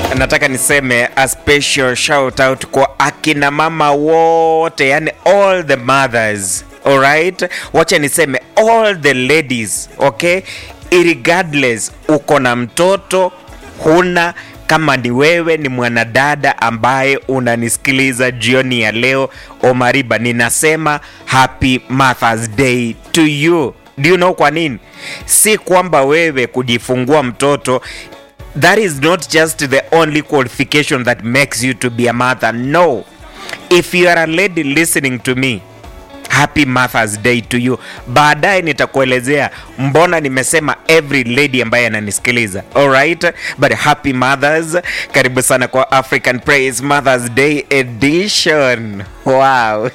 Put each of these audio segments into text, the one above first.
nataka niseme a special shout out kwa akina mama wote yani all the mothers alright wacha niseme all the ladies okay irregardless uko na mtoto huna kama ni wewe ni mwanadada ambaye unanisikiliza jioni ya leo omariba ninasema happy mothers day to you do you know kwa nini si kwamba wewe kujifungua mtoto that is not just the only qualification that makes you to be a mother no if you are a lady listening to me happy mothers day to you baadaye nitakuelezea mbona nimesema every lady ambaye ananisikiliza alright but happy mothers karibu sana kwa african praise mothers day edition wow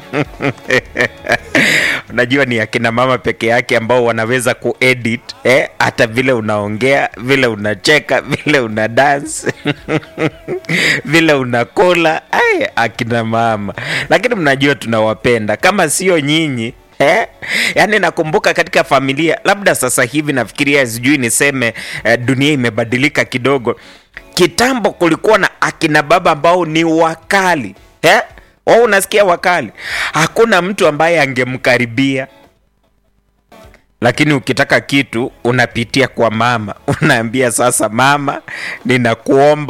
unajua ni akina mama peke yake ambao wanaweza kuedit eh, hata vile unaongea vile unacheka vile una dance vile unakula ay, akina mama lakini mnajua tunawapenda kama sio nyinyi Eh? yaani nakumbuka katika familia labda sasa hivi nafikiria sijui niseme eh, dunia imebadilika kidogo kitambo kulikuwa na akina baba ambao ni wakali eh? wao unasikia wakali hakuna mtu ambaye angemkaribia lakini ukitaka kitu unapitia kwa mama unaambia sasa mama ninakuomba